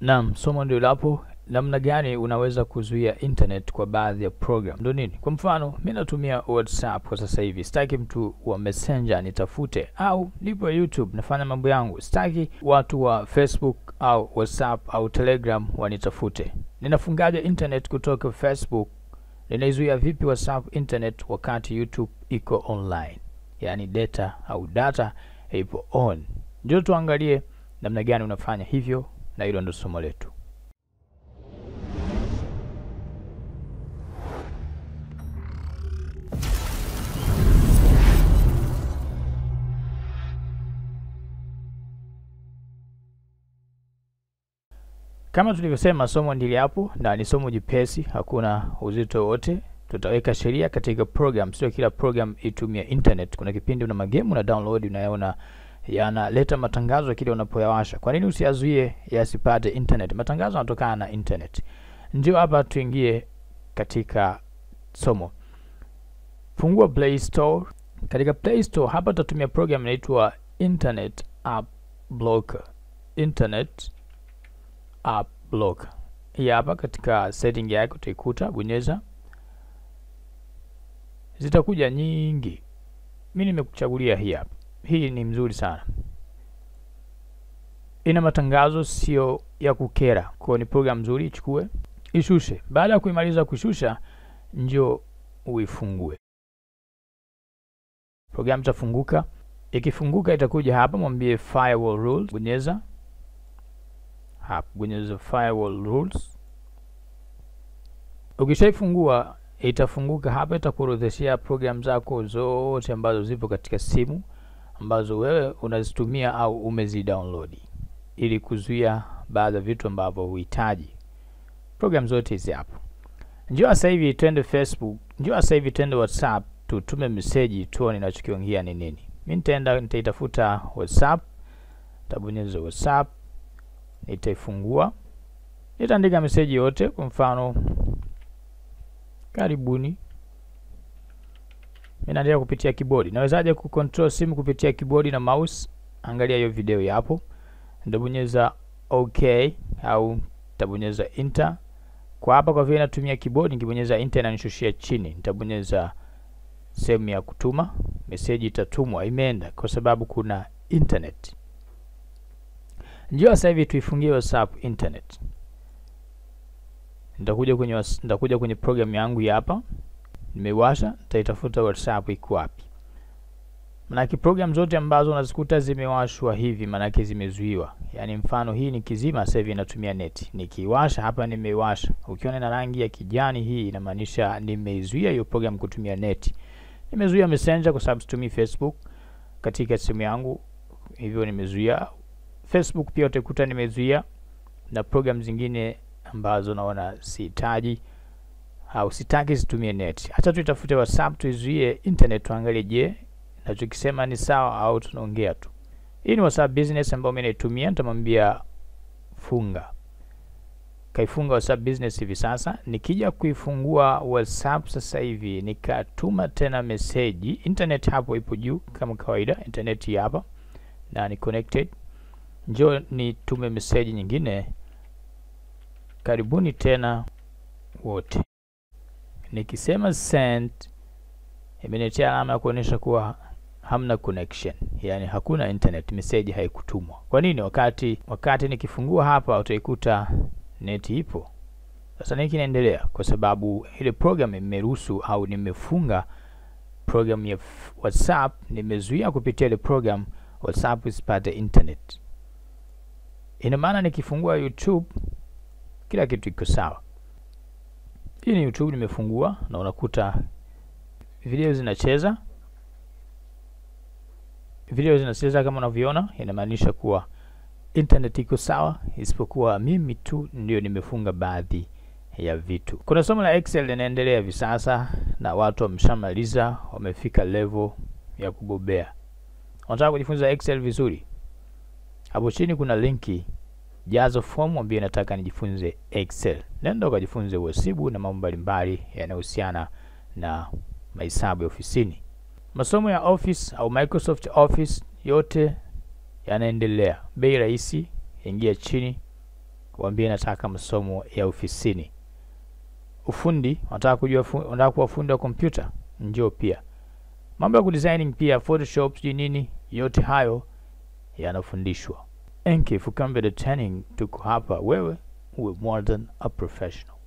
Naam, somo ndio lapo. Namna gani unaweza kuzuia internet kwa baadhi ya program? Ndio nini? Kwa mfano, mimi natumia WhatsApp kwa sasa hivi, sitaki mtu wa Messenger nitafute, au nipo YouTube nafanya mambo yangu, sitaki watu wa Facebook au WhatsApp au Telegram wanitafute. Ninafungaje internet kutoka Facebook? Ninaizuia vipi WhatsApp internet wakati YouTube iko online, yaani data au data ipo on? Ndio tuangalie namna gani unafanya hivyo, na hilo ndio somo letu. Kama tulivyosema, somo ndili hapo na ni somo jipesi, hakuna uzito wote. Tutaweka sheria katika program, sio kila program itumie internet. Kuna kipindi una magemu na download unayaona yanaleta matangazo kile unapoyawasha. Kwa nini usiyazuie yasipate internet? Matangazo yanatokana na internet. Ndio hapa tuingie katika somo. Fungua Play Store. Katika Play Store hapa tutatumia program inaitwa Internet App Blocker. Internet App Blocker. Hii hapa katika setting yako utaikuta, bonyeza. Zitakuja nyingi. Mimi nimekuchagulia hii hapa. Hii ni mzuri sana, ina matangazo sio ya kukera, kwa ni program nzuri. Ichukue, ishushe. Baada ya kuimaliza kushusha, njo uifungue program. Itafunguka. Ikifunguka itakuja hapa, mwambie firewall rules, bonyeza hapa, bonyeza firewall rules. Ukishaifungua itafunguka hapa, itakuorodheshea program zako zote ambazo zipo katika simu ambazo wewe unazitumia au umezidownload ili kuzuia baadhi ya vitu ambavyo huhitaji. Program zote hizi hapo. Njoo sasa hivi twende Facebook, njoo sasa hivi twende WhatsApp, tutume message tuone ninachokiongea ni nini. Mimi nitaenda nitaitafuta WhatsApp, nitabonyeza WhatsApp, nitaifungua, nitaandika message yote, kwa mfano karibuni mimi naendelea kupitia kibodi. Nawezaje kucontrol simu kupitia kibodi na mouse? Angalia hiyo video yapo. Nitabonyeza okay au nitabonyeza enter. Kwa hapa kwa vile natumia kibodi, nikibonyeza enter inanishushia chini. Nitabonyeza sehemu ya kutuma, message itatumwa, imeenda kwa sababu kuna internet. Njoo sasa hivi tuifungie WhatsApp internet. Nitakuja kwenye nitakuja kwenye program yangu hapa nimewasha nitaitafuta WhatsApp iko wapi. Manake program zote ambazo unazikuta zimewashwa hivi, manake zimezuiwa. Yaani mfano hii ni kizima, sasa hivi inatumia neti. Nikiwasha hapa, nimewasha, ukiona na rangi ya kijani, hii inamaanisha nimeizuia hiyo program kutumia neti. Nimezuia Messenger kwa sababu situmii Facebook katika simu yangu, hivyo nimezuia Facebook. Pia utakuta nimezuia na program zingine ambazo naona sihitaji au sitaki zitumie net. Acha tuitafute WhatsApp tuizuie internet, tuangalie, je, nachokisema ni sawa au tunaongea tu. Hii ni WhatsApp business ambayo mimi naitumia, nitamwambia funga. Kaifunga WhatsApp business hivi sasa. Nikija kuifungua WhatsApp sasa hivi nikatuma tena message, internet hapo ipo juu kama kawaida, internet hii hapa na ni connected. Njoo nitume message nyingine, karibuni tena wote Nikisema send imeniletea alama ya kuonyesha kuwa hamna connection, yani hakuna internet, message haikutumwa. Kwa nini? Wakati wakati nikifungua hapa utaikuta neti ipo. Sasa nini kinaendelea? Kwa sababu ile program imeruhusu au nimefunga program ya WhatsApp, nimezuia kupitia ile program WhatsApp isipate internet. Ina maana nikifungua YouTube kila kitu iko sawa. Hii ni YouTube nimefungua na unakuta video zinacheza, video zinacheza kama unavyoona, inamaanisha kuwa internet iko sawa, isipokuwa mimi tu ndio nimefunga baadhi ya vitu. Kuna somo la Excel linaendelea hivi sasa na watu wameshamaliza, wamefika level ya kubobea. Unataka kujifunza Excel vizuri? Hapo chini kuna linki jazo fomu ambie nataka nijifunze Excel. Nenda ukajifunze uhasibu na mambo mbalimbali yanayohusiana na mahesabu ya ofisini. Masomo ya Office au Microsoft Office yote yanaendelea, bei rahisi. Ingia chini waambie nataka masomo ya ofisini. Ufundi, unataka kujua fu, unataka kuwa fundi wa kompyuta, njoo pia. Mambo ya kudesigning pia, Photoshop sijui nini, yote hayo yanafundishwa. Enki Fukambe the Training, tuko hapa wewe uwe more than a professional.